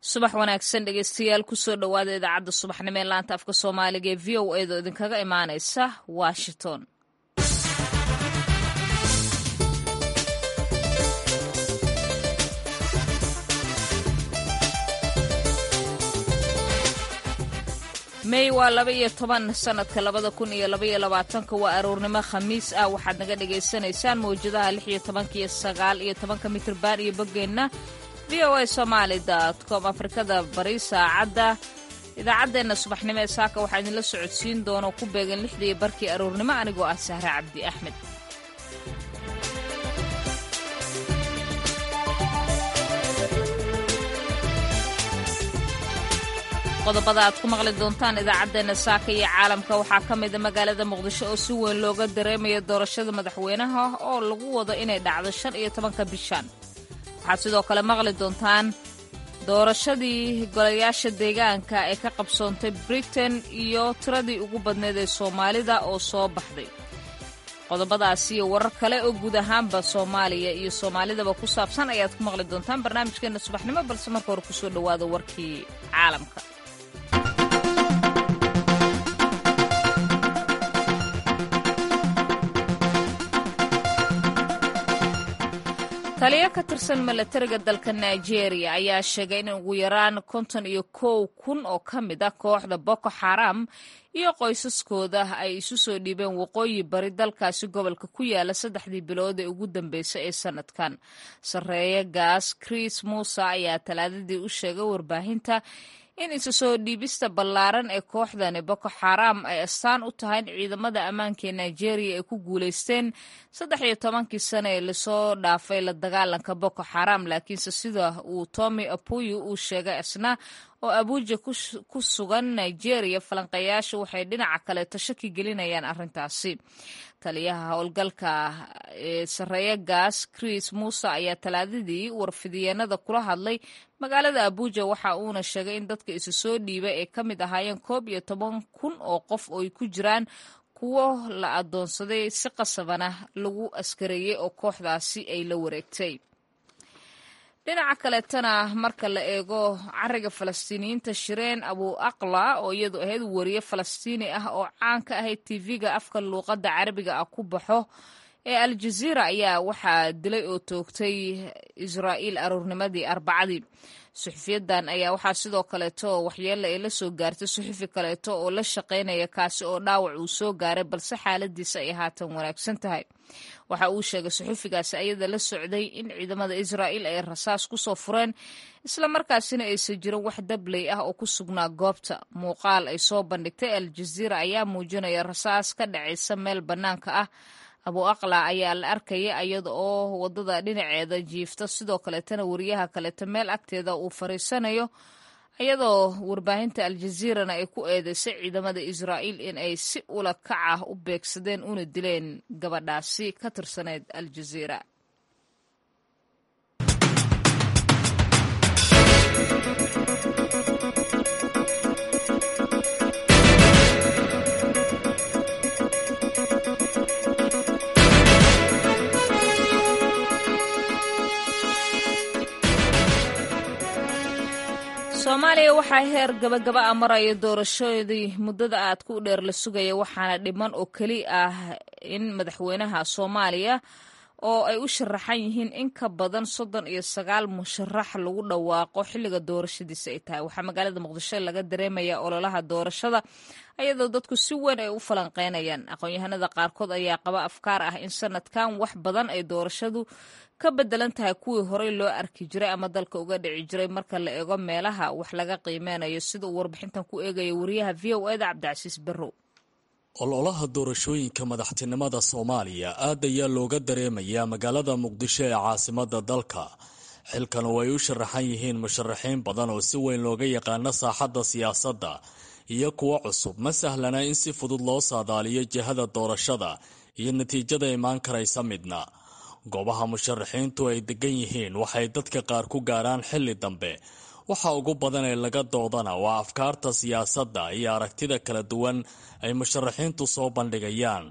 subax wanaagsan dhegeystayaal kusoo dhowaada idaacadda subaxnimo ee laanta afka soomaaliga ee v o edo idinkaga imaaneysa washington mey waa laba iyo toban sanadka labada kun iyo labaiyo labaatanka waa aroornimo khamiis ah waxaad naga dhagaysanaysaan mawjadaha lix iyo tobanka iyo sagaal iyo tobanka mitrban iyo boggeenna v o a somaali com afrikada bari saacadda idaacaddeenna subaxnimo ee saaka waxaa idinla socodsiin doona ku beegan lixdii barkii aroornimo anigoo ah sahre cabdi axmed qodobada aad ku maqli doontaan idaacaddeena saaka iyo caalamka waxaa ka mida magaalada muqdisho oo si weyn looga dareemaya doorashada madaxweynaha oo lagu wado inay dhacdo shan iyo tobanka bishan waxaad sidoo kale maqli doontaan doorashadii golayaasha deegaanka ee ka qabsoontay britain iyo tiradii ugu badneed ee soomaalida oo soo baxday qodobadaas iyo warar kale oo guud ahaanba soomaaliya iyo soomaalidaba ku saabsan ayaad ku maqli doontaan barnaamijkeena subaxnimo balse marka hore kusoo dhowaada warkii caalamka taliyo ka tirsan milatariga dalka nigeria ayaa sheegay in ugu yaraan konton iyo kow kun oo ka mid ah kooxda boko xaram iyo qoysaskooda ay isu soo dhiibeen waqooyi bari dalkaasi gobolka ku yaala saddexdii bilood ee ugu dambeysay ee sanadkan sarreeye gaas chris muuse ayaa talaadadii u sheegay warbaahinta in isu soo dhiibista ballaaran ee kooxdani boko xaram ay astaan u tahay in ciidamada ammaanka ee nigeria ay ku guulaysteen saddex iyo tobankii sane ee lasoo dhaafay la dagaalanka boko xaram laakiinse sida uu tommy apuyu uu sheegay isna oo abuuja ku sugan nigeria falanqayaasha waxay dhinaca kaleeto shaki gelinayaan arrintaasi taliyaha howlgalka ee sarreeye gaas chris muuse ayaa talaadadii warfidiyeenada kula hadlay magaalada abuuja waxa uuna sheegay in dadka isu soo dhiibay ay ka mid ahaayeen koob iyo toban kun oo qof oo ay ku jiraan kuwo la adoonsaday si qasabana lagu askareeyey oo kooxdaasi ay la wareegtay dhinaca kaleetana marka la eego cariga falastiiniyiinta shireen abu aqla oo iyadu ahayd wariye falastiini ah oo caan ka ahayd tv-ga afka luuqadda carabiga ah ku baxo ee aljaziira ayaa waxaa dilay oo toogtay israa'iil aroornimadii arbacadii suxufiyadan ayaa waxaa sidoo kaleeto waxyeella ay la soo gaartay suxufi kaleeto oo la shaqaynaya kaasi oo dhaawac uu soo gaaray balse xaaladiisa ay haatan wanaagsan tahay waxa uu sheegay suxufigaasi ayada la socday in ciidamada israa'iil ay rasaas ku soo fureen islamarkaasina aysan jirin wax dabley ah oo ku sugnaa goobta muuqaal ay soo bandhigtay aljaziira ayaa muujinaya rasaas ka dhacaysa meel bannaanka ah abu aqla ayaa la arkaya iyada oo wadada dhinaceeda jiifta sidoo kaleetana wariyaha kaleeto meel agteeda uu fariisanayo iyadoo warbaahinta aljaziirana ay ku eedeysay ciidamada israa'iil in ay si ula kac ah u beegsadeen una dileen gabadhaasi ka tirsaneyd aljaziira soomaaliya waxaa heer gabagaba a maraya doorashadii muddada aad ku dheer la sugaya waxaana dhiman oo keli ah in madaxweynaha soomaaliya oo ay u sharaxan yihiin in ka badan soddon iyo sagaal musharax lagu dhawaaqo xilliga doorashadiisa ay tahay waxaa magaalada muqdisho laga dareemaya ololaha doorashada ayadoo dadku si weyn ay u falanqeynayaan aqoon-yahanada qaarkood ayaa qaba afkaar ah in sanadkan wax badan ay doorashadu ka bedelan tahay kuwii horey loo arki jiray ama dalka uga dhici jiray marka la eego meelaha wax laga qiimeynayo sida uu warbixintan ku eegaya wariyaha v o eda cabdicasiis barrow ololaha doorashooyinka madaxtinimada soomaaliya aad ayaa looga dareemayaa magaalada muqdisho ee caasimada dalka xilkan oo ay u sharaxan yihiin musharaxiin badan oo si weyn looga yaqaano saaxadda siyaasadda iyo kuwo cusub ma sahlana in si fudud loo saadaaliyo jihada doorashada iyo natiijada imaan karaysa midna goobaha musharaxiintu ay degan yihiin waxay dadka qaar ku gaaraan xilli dambe waxa ugu badan ee laga doodana waa afkaarta siyaasadda iyo aragtida kala duwan ay musharaxiintu soo bandhigayaan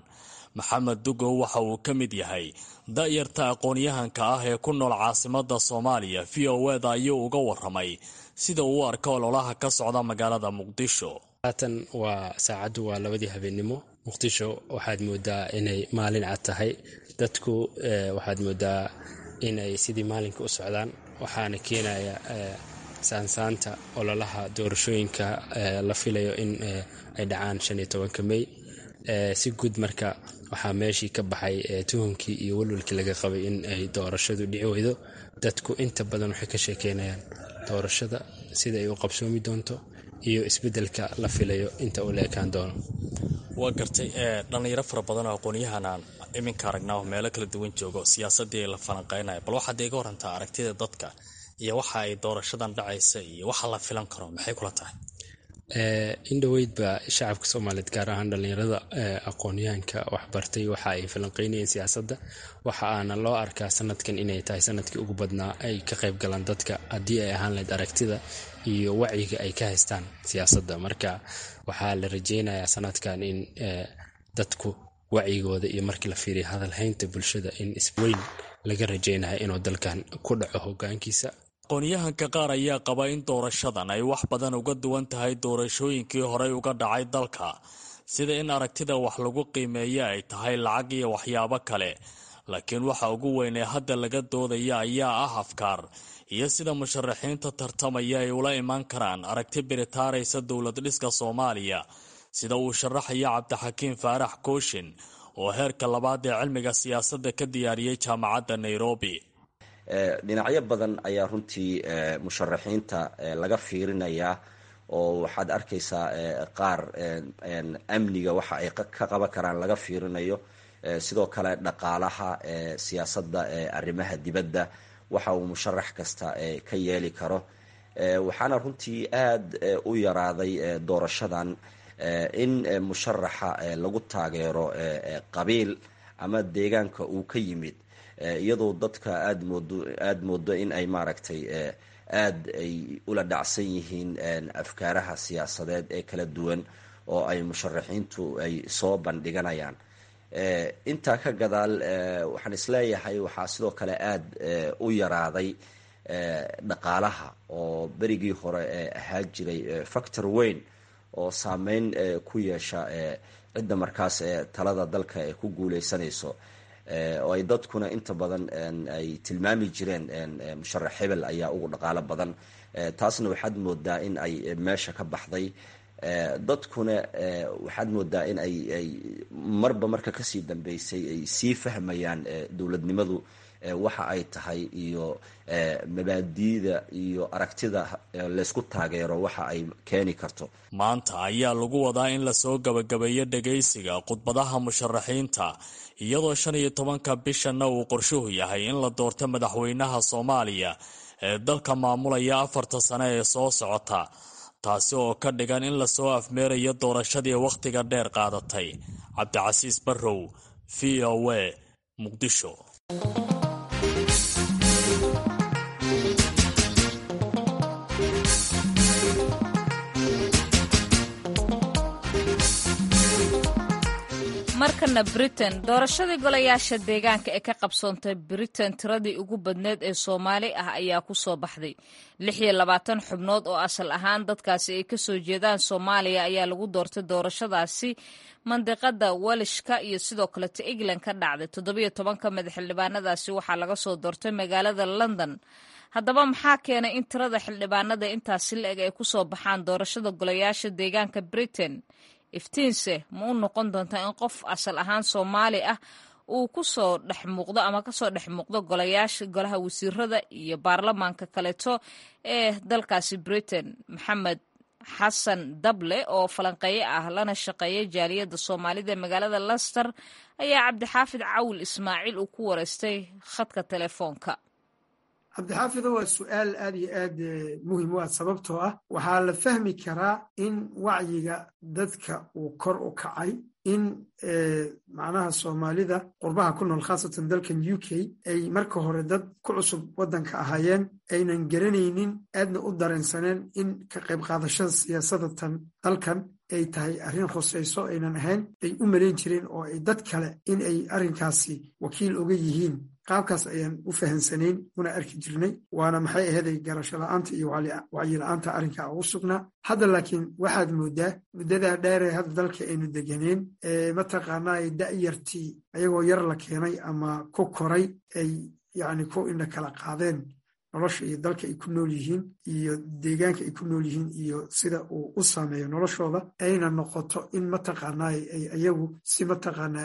maxamed dugow waxa uu ka mid yahay da'yarta aqoon-yahanka ah ee ku nool caasimada soomaaliya v o eda ayuu uga waramay sida uu u arka ololaha ka socda magaalada muqdisho haatan waa saacaddu waa labadii habeennimo muqdisho waxaad moodaa inay maalin cad tahay dadku waxaad moodaa inay sidii maalinka u socdaan waxaana keenaya saansaanta ololaha doorashooyinka la filayo in ay dhacaan shan iyo tobanka mey si guud marka waxaa meeshii ka baxay tuhunkii iyo walwalkii laga qabay in ay doorashadu dhici weydo dadku inta badan waxay ka sheekeynayaan doorashada sida ay u qabsoomi doonto iyo isbeddelka la filayo inta uu la ekaan doono waa gartay dhallinyaro fara badan oo aqoon-yahanaan iminka aragnaa oo meelo kala duwan joogo siyaasadii la falanqeynaya bal waxaad iga warantaa aragtida dadka iyo waxa ay doorashadan dhacaysa iyo waxa la filan karo maxay kula tahay in dhoweydba shacabka soomaaliyeed gaar ahaan dhallinyarada aqoon-yahanka waxbartay waxa ay falanqeynayeen siyaasadda waxa aana loo arkaa sanadkan inay tahay sanadkii ugu badnaa ay ka qayb galaan dadka haddii ay ahaan lahayd aragtida iyo wacyiga ay ka haystaan siyaasadda marka waxaa la rajeynayaa sanadkan in dadku wacyigooda iyo markii la fiiriya hadalhaynta bulshada in isweyn laga rajeynaya inuu dalkan ku dhaco hogaankiisa aqoon-yahanka qaar ayaa qaba in doorashadan ay wax badan uga duwan tahay doorashooyinkii horey uga dhacay dalka sida in aragtida wax lagu qiimeeya ay tahay lacag iyo waxyaabo kale laakiin waxa ugu weyn ee hadda laga doodaya ayaa ah afkaar iyo sida musharaxiinta tartamaya ay ula imaan karaan aragti biritaaraysa dowlad dhiska soomaaliya sida uu sharaxaya cabdixakiim faarax kooshin oo heerka labaad ee cilmiga siyaasadda ka diyaariyey jaamacadda nairobi dhinacyo badan ayaa runtii musharaxiinta laga fiirinayaa oo waxaad arkaysaa qaar amniga waxa ay ka qaban karaan laga fiirinayo sidoo kale dhaqaalaha siyaasadda arrimaha dibadda waxa uu musharax kasta ka yeeli karo waxaana runtii aada u yaraaday doorashadan in musharaxa lagu taageero qabiil ama deegaanka uu ka yimid iyadoo dadka aada moodo aada moodo in ay maaragtay aada ay ula dhacsan yihiin afkaaraha siyaasadeed ee kala duwan oo ay musharaxiintu ay soo bandhiganayaan intaa ka gadaal waxaan isleeyahay waxaa sidoo kale aada u yaraaday dhaqaalaha oo berigii hore ahaa jiray factor weyn oo saameyn ku yeesha cidda markaas talada dalka ee ku guuleysanayso oo ay dadkuna inta badan ay tilmaami jireen musharax hebel ayaa ugu dhaqaalo badan taasna waxaad moodaa in ay meesha ka baxday dadkuna waxaad moodaa in ay ay marba marka kasii dambeysay ay sii fahmayaan dowladnimadu waxa ay tahay iyo mabaadiida iyo aragtida laysku taageero waxa ay keeni karto maanta ayaa lagu wadaa in lasoo gabagabeeyo dhagaysiga khudbadaha musharaxiinta iyadoo shan iyo tobanka bishanna uu qorshuhu yahay in la doorto madaxweynaha soomaaliya ee dalka maamulaya afarta sane ee soo socota taasi oo ka dhigan in lasoo afmeerayo doorashadii wakhtiga dheer qaadatay cabdicasiis barrow v o a muqdisho markana britain doorashadii golayaasha deegaanka ee ka qabsoontay britain tiradii ugu badneed ee soomaali ah ayaa ku soo baxday lix iyo labaatan xubnood oo asal ahaan dadkaasi ay kasoo jeedaan soomaaliya ayaa lagu doortay doorashadaasi mandiqada welishka iyo sidoo kaleta england ka dhacday toddobiyo tobanka madax xildhibaanadaasi waxaa laga soo doortay magaalada london haddaba maxaa keenay in tirada xildhibaanada intaasi la-eg ay kusoo baxaan doorashada golayaasha deegaanka britain iftiinse ma u noqon doontaa in qof asal ahaan soomaali ah uu kusoo dhex muuqdo ama kasoo dhex muuqdo golayaasha golaha wasiirada iyo baarlamaanka kaleeto ee dalkaasi britain maxamed xasan dable oo falanqeeye ah lana shaqeeya jaaliyadda soomaalida ee magaalada lester ayaa cabdixaafid cawil ismaaciil uu ku wareystay khadka telefoonka cabdixaafido waa su-aal aad iyo aad muhim u ah sababtoo ah waxaa la fahmi karaa in wacyiga dadka uu kor u kacay in macnaha soomaalida qurbaha ku nool khaasatan dalkan u k ay marka hore dad ku cusub waddanka ahaayeen aynan garanaynin aadna u dareensaneen in ka qayb qaadashada siyaasadatan dalkan ay tahay arrin khusayso aynan ahayn ay u malayn jireen oo ay dad kale in ay arrinkaasi wakiil oga yihiin qaabkaas ayaan u fahamsanayn una arki jirnay waana maxay aheeday garasho la-aanta iyo wacyi la-aanta arrinkaa ugu sugnaa hadda laakiin waxaad moodaa muddadaa dheeree hadda dalka aynu deganeen mataqaanaa ay da'yartii ayagoo yar la keenay ama ku koray ay yacni ku indha kala qaadeen nolosha iyo dalka ay ku nool yihiin iyo deegaanka ay ku nool yihiin iyo sida uu u saameeyo noloshooda ayna noqoto in mataqaanaa ay ayagu si mataqaanaa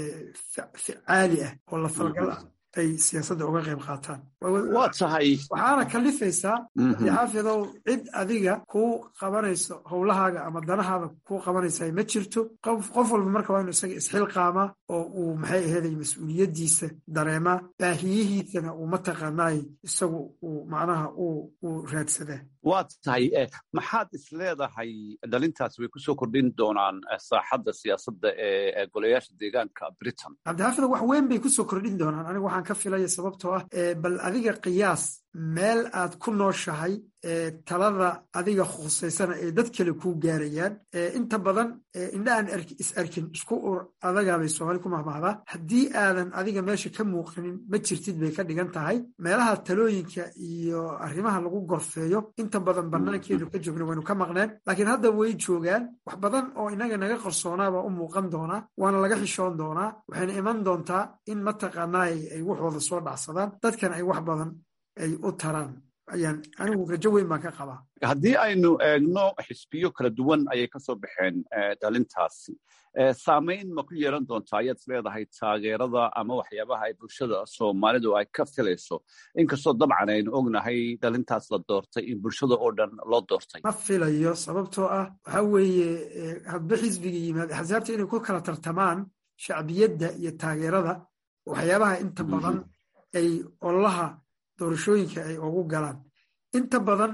ficaali ah oo la falgal ah ay siyaasadda uga qayb qaataan waa tahay waxaana kalifaysaa xaafidow cid adiga kuu qabanayso howlahaaga ama danahaada kuu qabanaysaa ma jirto qof walba marka waa inu isaga isxilqaamaa oo uu maxay aheeday mas-uuliyaddiisa dareemaa baahiyihiisana uu mataqaanaay isagu uu macnaha uu raadsadaa waa tahay maxaad is leedahay dhalintaas way kusoo kordhin doonaan saaxadda siyaasadda ee golayaasha deegaanka britain cabdixaafidow wax weyn bay kusoo kordhin doonaan aniga waxaan ka filaya sababtoo ah bal adiga qiyaas meel aad ku nooshahay talada adiga khusaysana ee dad kale kuu gaarayaan inta badan indha aan is arkin isku ur adagaabay soomaali ku mahmahdaa haddii aadan adiga meesha ka muuqanin ma jirtid bay ka dhigan tahay meelaha talooyinka iyo arrimaha lagu gorfeeyo inta badan banaankeenu ka joogna waynu ka maqneen laakiin hadda way joogaan wax badan oo inaga naga qarsoonaabaa u muuqan doonaa waana laga xishoon doonaa waxayna iman doontaa in mataqaanaa ay waxooda soo dhacsadaan dadkan ay wax badan ay u taraan ayaan anigu rajo weyn baan ka qabaa haddii aynu eegno xisbiyo kala duwan ayay ka soo baxeen dhalintaasi saamayn ma ku yeelan doontaa ayaad is leedahay taageerada ama waxyaabaha ay bulshada soomaalidu ay ka filayso inkastoo dabcan aynu ognahay dhalintaas la doortay in bulshada oo dhan loo doortay ma filayo sababtoo ah waxa weeye hadba xisbiga yimaad axsaabta inay ku kala tartamaan shacbiyadda iyo taageerada waxyaabaha inta badan ay ololaha doorashooyinka ay ugu galaan inta badan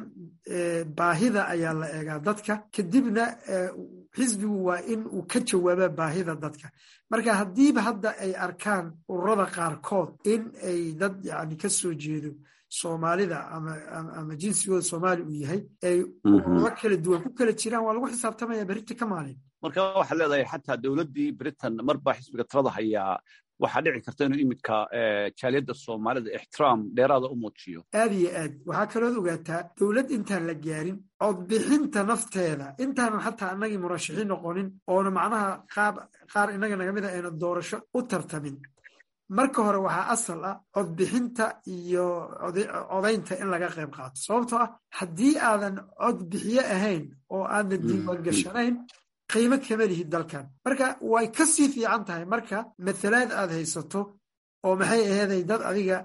baahida ayaa la eegaa dadka kadibna xisbigu waa in uu ka jawaaba baahida dadka marka haddiiba hadda ay arkaan ururada qaarkood in ay dad yani ka soo jeedo soomaalida ama jinsigooda soomaali uu yahay ay ururo kala duwan ku kala jiraan waa lagu xisaabtamaya berita ka maalin marka waxaad leedahay xataa dowladdii britain marbaa xisbiga talada hayaa waxaa dhici karta inuu imidka jaaliyadda soomaalida ixtiraam dheeraada u muujiyo aad iyo aad waxaa kalood ogaataa dowlad intaan la gaarin codbixinta nafteeda intaanan xataa annagii murashaxiin noqonin oona macnaha qaar innaga naga mid a ayna doorasho u tartamin marka hore waxaa asal ah codbixinta iyo codaynta in laga qayb qaato sababtoo ah haddii aadan codbixiye ahayn oo aadan diiwaan gashanayn qiimo kama lihid dalkan marka way ka sii fiican tahay marka mathalaad aad haysato oo maxay aheeday dad adiga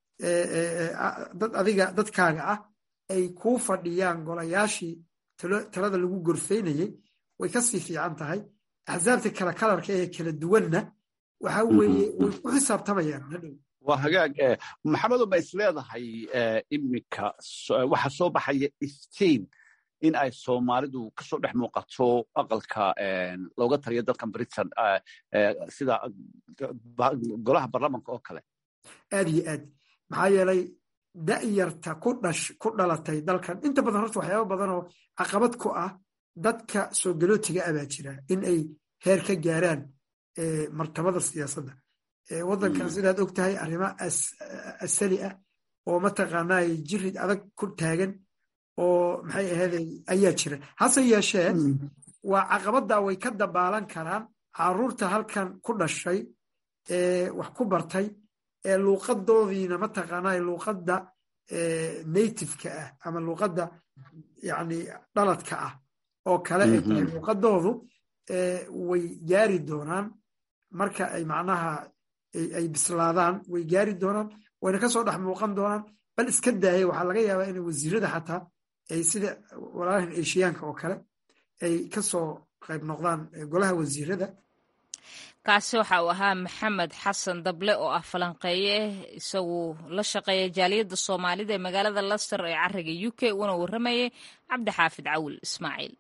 dad adiga dadkaaga ah ay kuu fadhiyaan golayaashii talada lagu gorfaynayey way ka sii fiican tahay axsaabta kala kalarka ee kala duwanna waxa weeye way ku xisaabtamayaan hadhow waa hagaag maxamedo ma is leedahay iminka waxa soo baxaya iftiin in ay soomaalidu kasoo dhex muuqato aqalka looga taliyo dalkan britain sida golaha baarlamanka oo kale aad iyo aad maxaa yeelay da'yarta ku dhash ku dhalatay dalkan inta badan horta waxyaaba badan oo caqabad ku ah dadka soo galootiga ah baa jira in ay heer ka gaaraan martabada siyaasadda waddankan sidaad og tahay arrimo asali ah oo mataqaanaa jirid adag ku taagan oo maxay aheeday ayaa jira hase yeeshee waa caqabaddaa way ka dabaalan karaan caruurta halkan ku dhashay ee wax ku bartay ee luuqadoodiina mataqaanaa luuqadda nativeka ah ama luuqadda yani dhaladka ah oo kale ay tahay luuqadoodu way gaari doonaan marka ay macnaha ay bislaadaan way gaari doonaan wayna ka soo dhex muuqan doonaan bal iska daaya waxaa laga yaabaa inay wasiirada xataa ay sida walaalahan eshiyaanka oo kale ay ka soo qayb noqdaan golaha wasiirada kaasi waxa uu ahaa maxamed xasan dable oo ah falanqeeye isagu la shaqeeya jaaliyadda soomaalida ee magaalada laster ee cariga u k uuna warramayay cabdixaafid cawil ismaaciil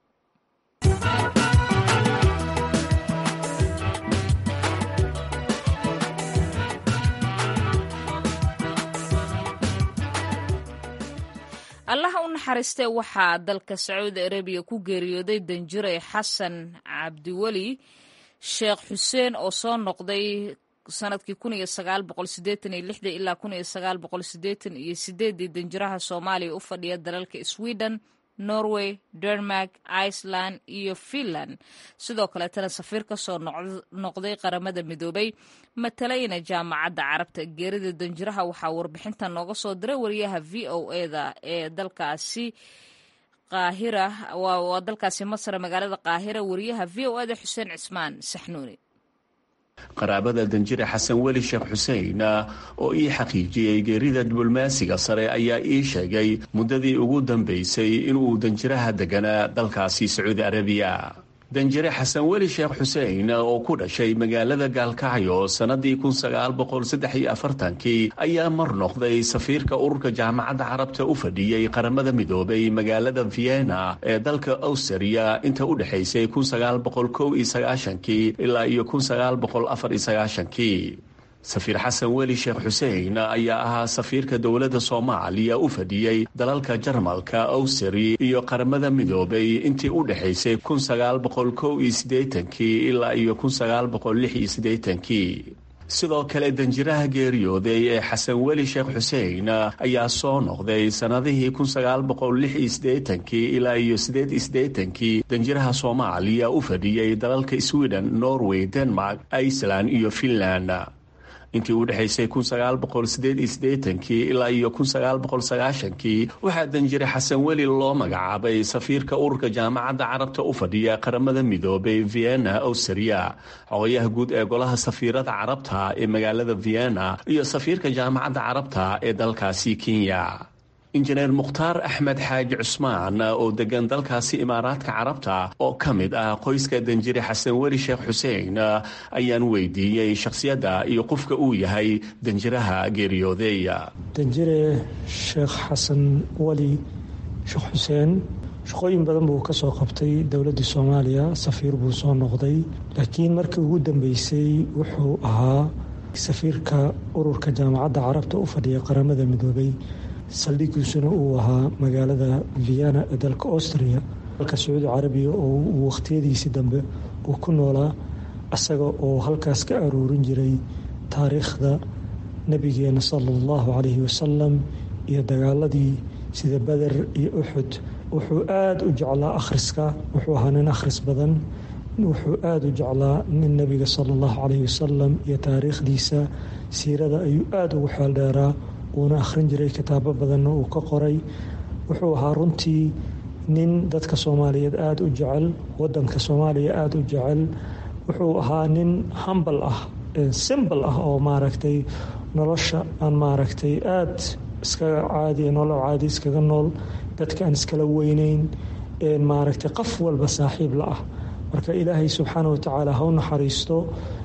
allaha u naxariistee waxaa dalka sacuudi arabiya ku geeriyooday danjire xasan cabdiweli sheekh xuseen oo soo noqday sanadkii kun iyo sagaal boqol sideetan iyo lixdii ilaa kun iyo sagaal boqol sideetan iyo sideeddii danjiraha soomaaliya u fadhiya dalalka sweden norway denmark iceland iyo finland sidoo kaleetana safiir ka soo noqday qaramada midoobay matalayna jaamacadda carabta geerida danjiraha waxaa warbixinta nooga soo diray wariyaha v o eda ee dalkaasi qaahira waa dalkaasi masar magaalada qaahira wariyaha v o eda xuseen cismaan saxnuuni qaraabada danjire xasan weli sheekh xuseen oo ii xaqiijiyey geerida diblomaasiga sare ayaa ii sheegay muddadii ugu dambaysay inuu danjiraha deganaa dalkaasi sacuudi arabiya danjire xasan weli sheekh xuseen oo ku dhashay magaalada gaalkacyo sannadii kun sagaal boqol saddex iyo afartankii ayaa mar noqday safiirka ururka jaamacadda carabta u fadhiyey qaramada midoobay magaalada vienna ee dalka awstriya inta u dhexaysay kun sagaal boqol kow iyo sagaashankii ilaa iyo kun sagaal boqol afar iyo sagaashankii safiir xasan weli sheekh xuseen ayaa ahaa safiirka dowladda soomaaliya u fadhiyey dalalka jarmalka awsari iyo qaramada midoobay intii u dhexaysay kun sagaal boqol kow iyo siddeetankii ilaa iyo kun sagaal boqol lix iyo siddeetankii sidoo kale danjiraha geeriyooday ee xasan weli sheekh xuseen ayaa soo noqday sannadihii kun sagaal boqol lix iyo siddeetankii ilaa iyo siddeed iyo siddeetankii danjiraha soomaaliya u fadhiyey dalalka sweden norway denmark iceland iyo finland intii u dhexaysay kun sagaal boqol sideed iyo siddeetankii ilaa iyo kun sagaal boqol sagaashankii waxaa danjire xasan weli loo magacaabay safiirka ururka jaamacadda carabta u fadhiya qaramada midoobay vienna awstriya xogayaha guud ee golaha safiirada carabta ee magaalada vienna iyo safiirka jaamacadda carabta ee dalkaasi kenya injineer mukhtaar axmed xaaji cusmaan oo degan dalkaasi imaaraadka carabta oo ka mid ah qoyska danjire xasan weli sheekh xuseen ayaan weydiiyey shakhsiyadda iyo qofka uu yahay danjiraha geeriyooday danjire sheekh xasan weli sheekh xuseen shaqooyin badan buu ka soo qabtay dowladdii soomaaliya safiir buu soo noqday laakiin markii ugu dambeysay wuxuu ahaa safiirka ururka jaamacadda carabta u fadhiya qaramada midoobay saldhiggiisuna uu ahaa magaalada vienna ee dalka austria dalka sacuudi carabiya oo uu wakhtiyadiisii dambe uu ku noolaa isaga oo halkaas ka aruurin jiray taariikhda nebigeena sala allahu calayhi wasalam iyo dagaaladii sida beder iyo uxud wuxuu aada u jeclaa akhriska wuxuu ahaa nin akhris badan wuxuu aada u jeclaa nin nebiga sala allahu calayhi wasalam iyo taariikhdiisa siirada ayuu aada ugu xeeldheeraa uuna akhrin jiray kitaabo badanna uu ka qoray wuxuu ahaa runtii nin dadka soomaaliyeed aada u jecel wadanka soomaaliya aada u jecel wuxuu ahaa nin hambal ah simbal ah oo maaragtay nolosha aan maaragtay aada iskaga caadi nolol caadi iskaga nool dadka aan iskala weyneyn maaragtay qof walba saaxiib la ah marka ilaahay subxaana watacaala ha u naxariisto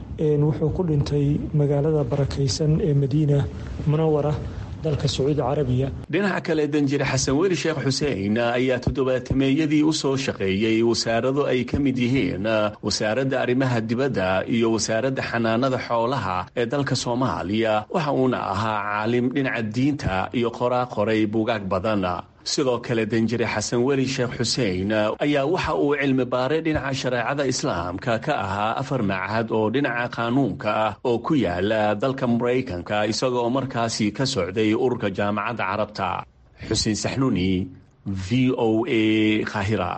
wuxuu ku dhintay magaalada barakaysan ee madiina munawara dalka sacuudi carabiya dhinaca kale danjire xasan weli sheekh xuseen ayaa toddobaatameeyadii u soo shaqeeyey wasaarado ay ka mid yihiin wasaaradda arrimaha dibadda iyo wasaaradda xanaanada xoolaha ee dalka soomaaliya waxa uuna ahaa caalim dhinaca diinta iyo qoraa qoray buugaag badan sidoo kale danjire xasan weli sheekh xuseen ayaa waxa uu cilmi baaray dhinaca shareecada islaamka ka ahaa afar machad oo dhinaca qaanuunka ah oo ku yaala dalka maraykanka isagoo markaasi ka socday ururka jaamacadda carabta xuseen saxnuni v o a kahira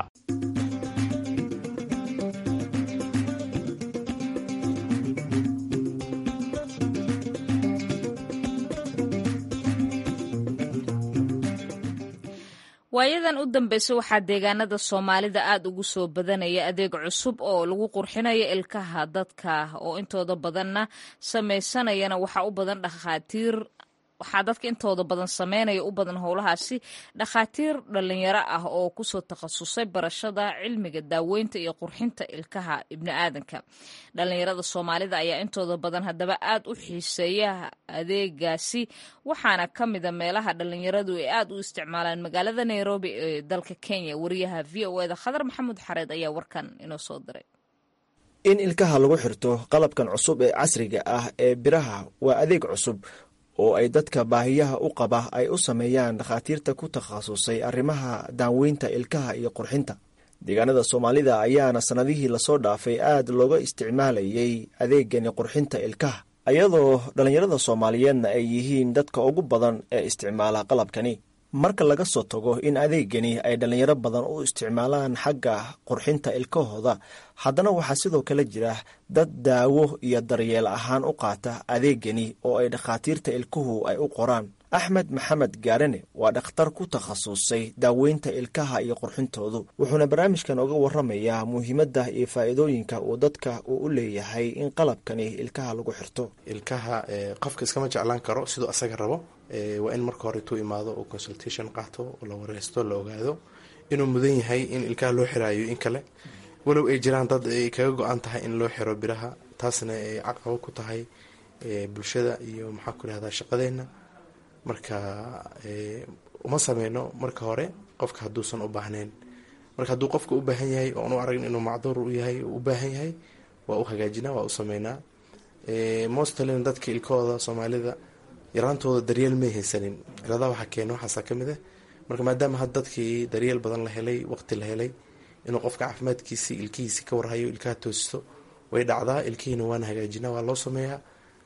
waayadan u dambeysay waxaa deegaanada soomaalida aada ugu soo badanaya adeeg cusub oo lagu qurxinayo ilkaha dadka oo intooda badanna samaysanayana waxaa u badan dhakhaatiir waxaa dadka intooda badan sameynaya u badan howlahaasi dhakhaatiir dhalinyaro ah oo kusoo takhasusay barashada cilmiga daaweynta iyo qurxinta ilkaha ibni aadanka dhalinyarada soomaalida ayaa intooda badan haddaba aad u xiiseeya adeegaasi waxaana ka mida meelaha dhalinyaradu ay aad u isticmaalaan magaalada nairobi ee dalka kenya wariyaha v o eda khadar maxamuud xareed ayaa warkan inoo soo diray in ilkaha lagu xirto qalabkan cusub ee casriga ah ee biraha waa adeeg cusub oo ay dadka baahiyaha u qaba ay u sameeyaan dhakhaatiirta ku takhasusay arrimaha daaweynta ilkaha iyo qurxinta deegaanada soomaalida ayaana sannadihii lasoo dhaafay aad looga isticmaalayay adeegani qurxinta ilkaha iyadoo dhallinyarada soomaaliyeedna ay yihiin dadka ugu badan ee isticmaala qalabkani marka laga soo tago in adeegani ay dhallinyaro badan u isticmaalaan xagga qurxinta ilkahooda haddana waxaa sidoo kale jira dad daawo iyo daryeel ahaan u qaata adeegani oo ay dhakhaatiirta ilkuhu ay u qoraan axmed maxamed gaarane waa dhakhtar ku takhasusay daaweynta ilkaha iyo qurxintoodu wuxuuna barnaamijkan uga waramayaa muhiimadda iyo faa'iidooyinka uu dadka uu u leeyahay in qalabkani ilkaha lagu xirto ilkaha qofka iskama jeclaan karo siduu asaga rabo waa in marka hore tuu imaado oo consultation qaato la wareysto la ogaado inuu mudan yahay in ilkaha loo xiraayo in kale walow ay jiraan dad ay kaga go-an tahay in loo xiro biraha taasna ay caqabo ku tahay bulshada iyo maxaa ku irahdaa shaqadeena marka uma sameyno marka hore qofka hadduusan u baahneyn marka hadduu qofka u baahan yahay oon u aragn inuu macduur u yahay u baahan yahay waa u hagaajinaa waa u sameynaa mostlin dadka ilkahooda soomaalida yaraantooda daryeel may haysanin ciladaha waxaa keena waxaasa ka mid ah marka maadaama had dadkii daryeel badan la helay waqti la helay inuu qofka caafimaadkiisi ilkihiisi ka warhayo ilkaha toosisto way dhacdaa ilkihiina waana hagaajinaa waa loo sameeyaa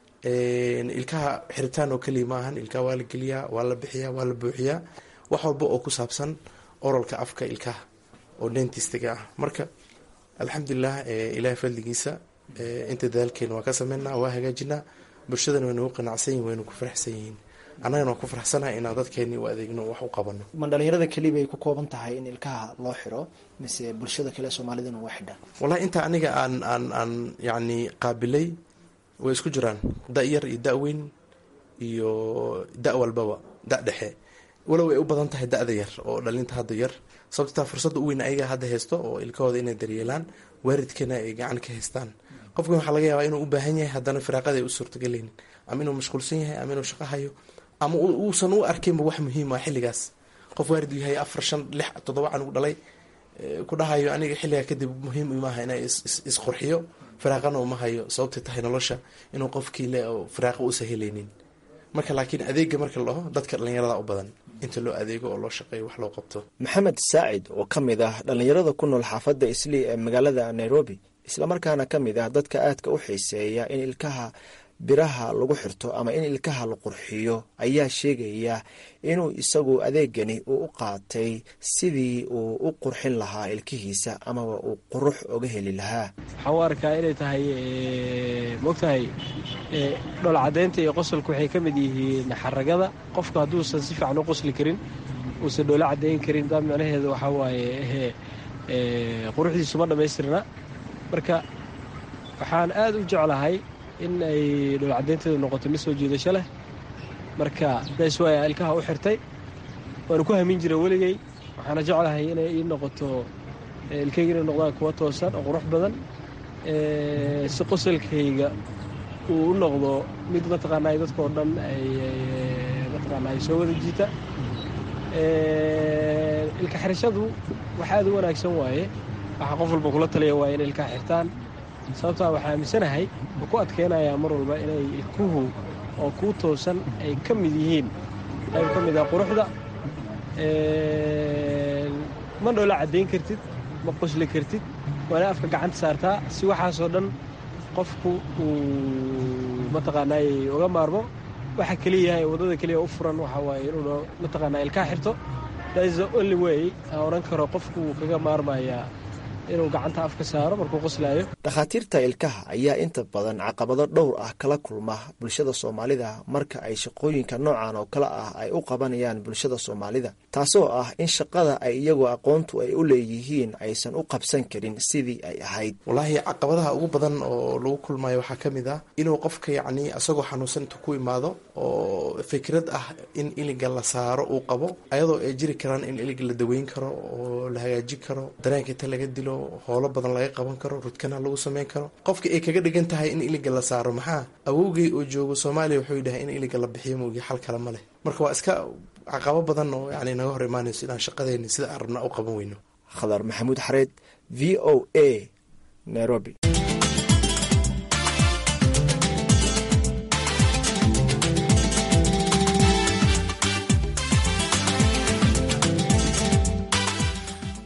ilkaha xiritaan oo keliya ma ahan ilkaha waa la geliyaa waa la bixiyaa waa la buuxiyaa wax walba oo ku saabsan oralka afka ilkaha oo dentistiga ah marka alxamdulilah ilahay fadligiisa inta dadaalkeena waa ka sameynaa waa hagaajinaa bulshadana way nagu qanacsan yihin waynu ku faraxsan yihiin annagana waa ku faraxsanaha inaan dadkeeni u adeegno wax u qabano ma dhalinyarada keliya bay ku kooban tahay in ilkaha loo xiro mise bulshada kale soomaalidana waa xidhaan wallahi inta aniga aan aan aan yacni qaabilay way isku jiraan da yar iyo da weyn iyo da walbaba da dhexe walow ay u badan tahay da-da yar oo dhalinta hadda yar sababtaa fursadda u weyn ayaga hadda haysto oo ilkahooda inay daryeelaan waaridkana ay gacan ka haystaan qofkan waxaa laga yaabaa inuu u baahan yahay haddana firaaqada ay u suurtagelaynin ama inuu mashquulsan yahay ama inuu shaqo hayo ama uusan u arkaynba wax muhiim ah xilligaas qof waarid u yahay afar shan lix toddoba canug dhalay ku dhahayo aniga xilligaa kadib muhiim maaha inaa isqurxiyo firaaqana uma hayo sababtay tahay nolosha inuu qofkii le firaaqa uusa helaynin marka laakiin adeega marka la dhaho dadka dhallinyarada u badan inta loo adeego oo loo shaqeeyo wax loo qabto maxamed saacid oo ka mid ah dhallinyarada ku nool xaafadda islii ee magaalada nairobi islamarkaana ka mid ah dadka aadka u xiiseeya in ilkaha biraha lagu xirto ama in ilkaha la qurxiyo ayaa sheegaya inuu isagu adeegani uu u qaatay sidii uu u qurxin lahaa ilkihiisa amaba uu qurux oga heli lahaa waxaan u arkaa inay tahay mogtahay dhol caddeynta iyo qosolka waxay ka mid yihiin xaragada qofku hadduusan si fiican u qosli karin uusan dhoola caddeyn karin daa micnaheedu waxaa waaye quruxdiisu ma dhammaystirna marka waxaan aad u jeclahay in ay dhoolcadaynteedu noqoto mid soo jiidasho leh marka daas waaya ilkaha u xirtay waanu ku hamin jira weligay waxaana jeclahay inay ii noqoto ilkayga inay noqdaan kuwa toosan oo qurux badan si qosolkayga uu u noqdo mid mataqaanaa dadkao dhan ay mataqaana ay soo wada jiita ilka xirashadu wax aad u wanaagsan waaye waxaa qof walba kula taliya waa inay ilkaha xirtaan sababtaa waxaa aaminsanahay oo ku adkeynayaa mar walba inay ilkuhu oo kuu toosan ay ka mid yihiin qayb ka mid ah quruxda ma dhoola caddayn kartid ma qosli kartid waana afka gacanta saartaa si waxaasoo dhan qofku uu mataqaanaay uga maarmo waxa keliyahay waddada keliya u furan waxaa waaye inuu mataqaanaa ilkaha xirto that is the only way aan odhan karo qofku wuu kaga maarmayaa inuu gacanta afka saaro markuu qoslaayo dhakhaatiirta ilkaha ayaa inta badan caqabado dhowr ah kala kulma bulshada soomaalida marka ay shaqooyinka noocan oo kale ah ay u qabanayaan bulshada soomaalida taasoo ah in shaqada ay iyagoo aqoontu ay u leeyihiin aysan u qabsan karin sidii ay ahayd wallaahi caqabadaha ugu badan oo lagu kulmayo waxaa ka mid ah inuu qofka yacni isagoo xanuunsan intu ku imaado oo fikrad ah in iliga la saaro uu qabo ayadoo ay jiri karaan in iliga la daweyn karo oo la hagaajin karo dareenka inta laga dilo howlo badan laga qaban karo rudkana lagu sameyn karo qofka ay kaga dhigan tahay in iliga la saaro maxaa awowgay oo joogo soomaaliya wuxuu yidhahay in iliga la bixiyo moogi xal kale ma leh marka waa iska caqabo badan oo yani naga hor imaanayso inaan shaqadeeni sida aan rabna u qaban weyno khadar maxamuud xareed v o a nairobi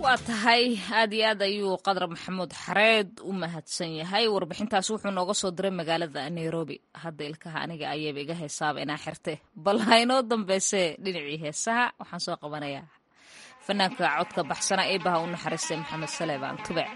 waa tahay aad iyo aad ayuu qadar maxamuud xareed u mahadsan yahay warbixintaas wuxuu nooga soo diray magaalada nairobi hadda ilkaha aniga ayaba iga heesaaba inaa xirte bal haynoo dambeyse dhinacii heesaha waxaan soo qabanayaa fanaanka codka baxsana eebaha u naxariistay maxamed saleebaan tubec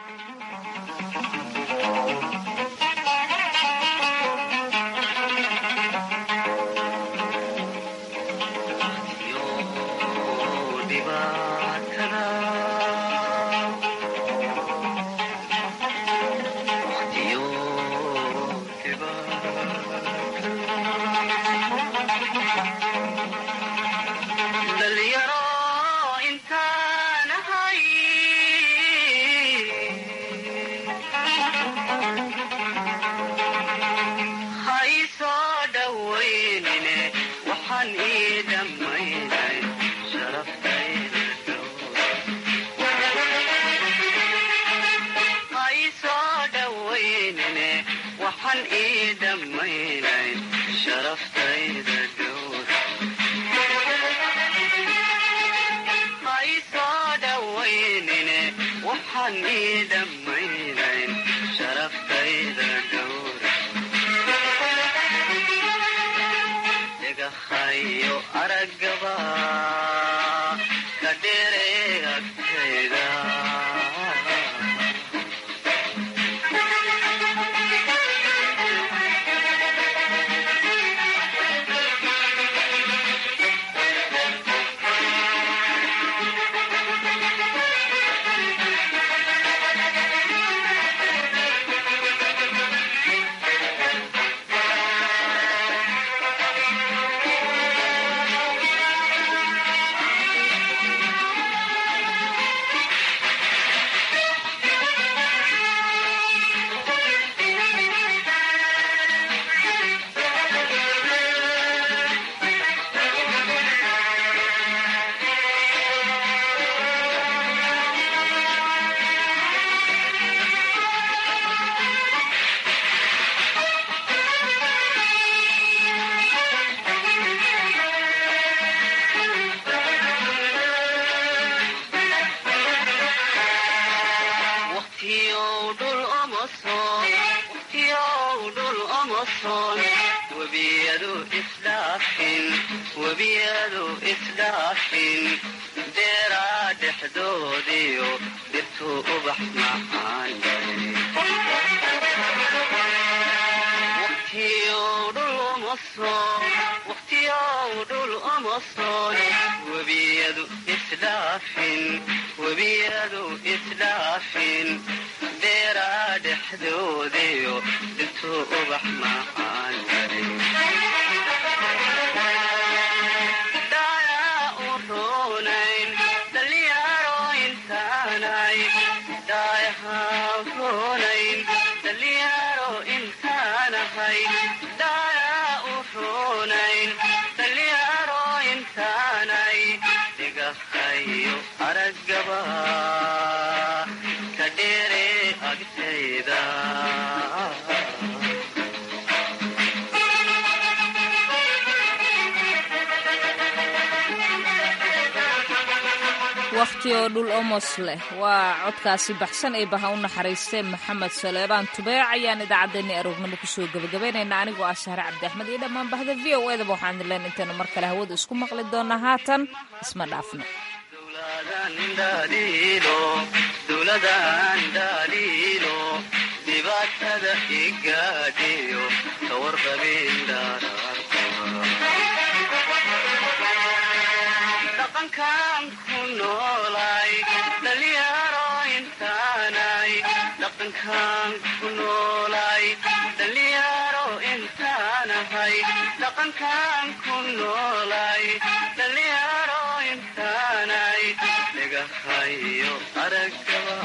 wakhti oo dhul omos leh waa codkaasi baxsan ee baha u naxariistay maxamed saleebaan tubeec ayaan idaacaddeenni aroornimo kusoo gebagabaynaynaa anigoo ah shahre cabdi axmed iyo dhammaan bahda v o edaba waxaan leen intaynu mar kale hawada isku maqli doonaa haatan isma dhaafno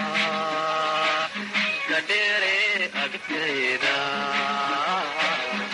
aragaba kadheere agtayda